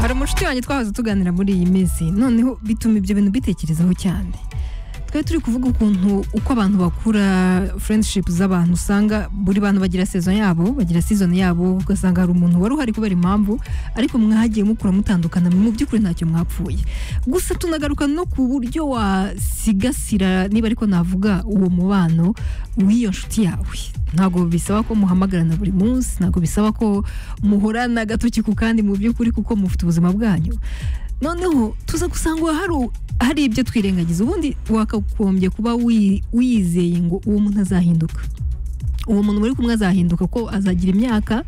hari umucuti wanjye twahoze tuganira muri iyi minsi noneho bituma ibyo bintu bitekerezaho cyane twari turi kuvuga ukuntu uko abantu bakura friendship z'abantu usanga buri bantu bagira sezo yabo bagira season yabo ugasanga hari umuntu wari uhari kubera impamvu ariko mwagiye mukura mutandukana mu by'ukuri ntacyo mwapfuye gusa tunagaruka no ku buryo wasigasira niba ariko navuga uwo mubano w'iyo nshuti yawe ntabwo bisaba ko muhamagarana buri munsi ntabwo bisaba ko muhorana agatoki ku kandi mu by'ukuri kuko mufite ubuzima bwanyu noneho tuza gusanga hari hari ibyo twirengagiza ubundi wakagombye kuba wi- wiyizeye ngo uwo muntu azahinduka uwo muntu muri kumwe azahinduka ko azagira imyaka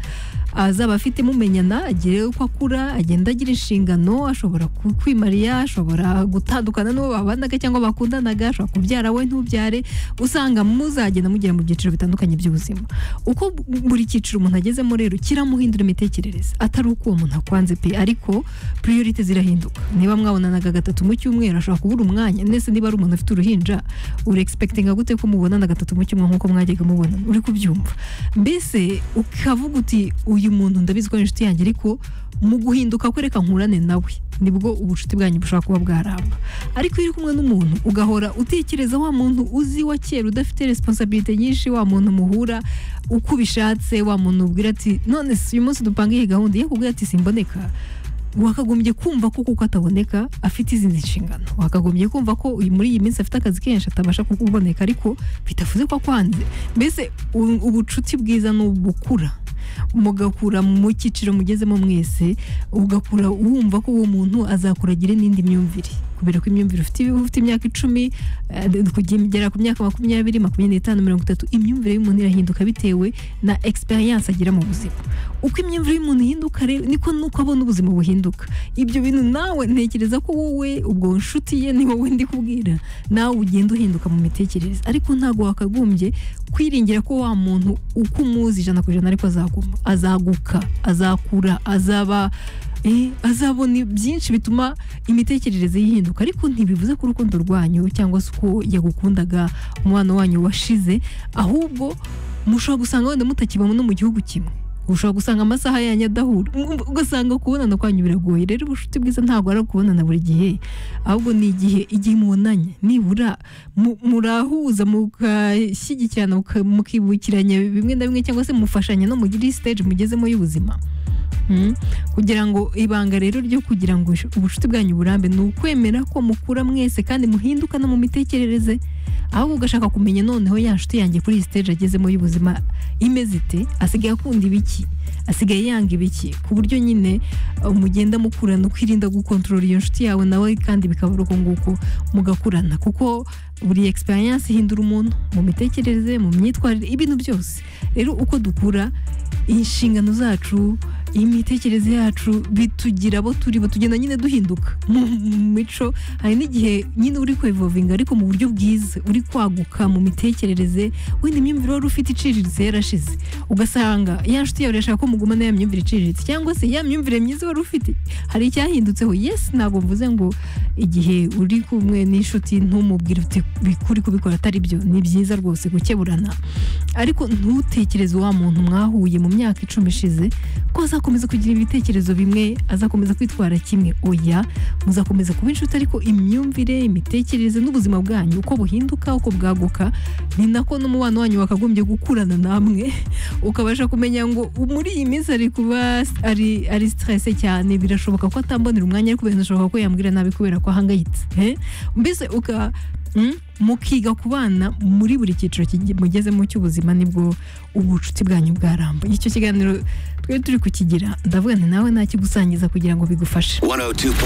azaba afite mumenyana agire uko akura agenda agira inshingano ashobora ku- kwimarira ashobora gutandukana n'uwo babanaga cyangwa bakundanaga ashobora kubyara we ntubyare usanga muzagenda mugera mu byiciro bitandukanye by'ubuzima uko buri cyiciro umuntu agezemo rero kiramuhindura imitekerereze atari uko uwo muntu akwanze pe ariko priorite zirahinduka niba mwabonanaga gatatu mu cyumweru ashobora kubura umwanya ndetse niba ari umuntu afite uruhinja uri expectinga gute ko mubonana gatatu mu cyumweru nk'uko mwajyaga mubonana uri kubyumva mbese ukavuga uti uyu muntu ndabizi ko ari inshuti yanjye ariko mu guhinduka kwereka nkurane nawe nibwo ubucuti bwanyu bushobora kuba bwaramba ariko iyo uri kumwe n'umuntu ugahora utekereza wa muntu uzi wa kera udafite resiponsabirite nyinshi wa muntu muhura uko ubishatse wa muntu ubwira ati none si uyu munsi dupange iyi gahunda iyo akubwira ati simboneka wakagombye kumva ko kuko ataboneka afite izindi nshingano wakagombye kumva ko uyu- muri iyi minsi afite akazi kenshi atabasha kukuboneka ariko bitavuze ko akwanze mbese u- ubucuti bwiza ni ubukura mugakura mu cyiciro mugezemo mwese ugakura wumva ko uwo muntu azakuragire n'indi myumvire kubera ko imyumvire ufite uba ufite imyaka icumi eh, kugera ku myaka makumyabiri makumyabiri n'itanu mirongo itatu imyumvire y'umuntu irahinduka bitewe na experience agira mu buzima uko imyumvire y'umuntu ihinduka rero niko nuko abona ubuzima buhinduka ibyo bintu nawe ntekereza ko wowe ubwo nshuti ye ni wowe ndi kubwira nawe ugenda uhinduka mu mitekerereze ariko ntabwo wakagombye kwiringira ko wa muntu uko umuzi ijana ku ijana ariko azaguma azaguka azakura azaba eh, azabona byinshi bituma imitekerereze yihinduka ariko ntibivuze ko urukundo rwanyu cyangwa se uko yagukundaga umwana wanyu washize ahubwo mushobora gusanga wenda mutakibamo no mu gihugu kimwe ushobora gusanga amasaha yanyu adahura Mm, ugasanga kubonana kwanyu biragoye rero ubucuti bwiza ntabwo ari ukubonana buri gihe ahubwo ni igihe igihe mubonanye nibura mu- murahuza mugashyigikirana muka- mukibukiranya bimwe na bimwe cyangwa se mufashanya no muri stage mugezemo y'ubuzima Mm. kugira ngo ibanga rero ryo kugira ngo ush- ubucuti bwanyu burambe ni ukwemera ko mukura mwese kandi muhinduka no mu mitekerereze ahubwo ugashaka kumenya noneho ya nshuti yanjye kuri iyi stage agezemo y'ubuzima imeze ite asigaye akunda ibiki asigaye yanga ibiki ku buryo nyine uh, mugenda mukurana ukirinda gukontorora iyo nshuti yawe nawe kandi bikaba ari uko nguko mugakurana kuko buri experience ihindura umuntu mu mitekerereze mu myitwarire ibintu byose rero uko dukura inshingano zacu imitekerereze yacu bitugira abo turi bo tugenda nyine duhinduka mu mu mico hari n'igihe nyine uri kwevovinga ariko mu buryo bwiza uri kwaguka mu mitekerereze wenda imyumvire wari ufite iciriritse yarashize ugasanga ya nshuti yawe irashaka ko mugumana ya myumvire iciriritse cyangwa se ya myumvire myiza wari ufite hari icyahindutseho yesi ntabwo mvuze ngo igihe uri kumwe n'inshuti ntumubwire uti bikuri kubikora atari byo ni byiza rwose gukeburana ariko ntutekereze wa muntu mwahuye mu myaka icumi ishize ko azakomeza kugira ibitekerezo bimwe azakomeza kwitwara kimwe oya muzakomeza kuba inshuti ariko imyumvire imitekerereze n'ubuzima bwanyu uko buhinduka uko bwaguka ni nako n'umubano wanyu wakagombye gukurana namwe ukabasha kumenya ngo muri iyi minsi ari kuba ari ari stresse cyane birashoboka ko atambonera umwanya ariko birashoboka ko yambwira nabi kubera ko ahangayitse eh? mbese uka mm, mukiga kubana muri buri cyiciro kigi- mugezemo cy'ubuzima nibwo ubucuti bwanyu bwaramba icyo kiganiro twari turi kukigira ndavugana nawe nakigusangiza kugira ngo bigufashe 102.9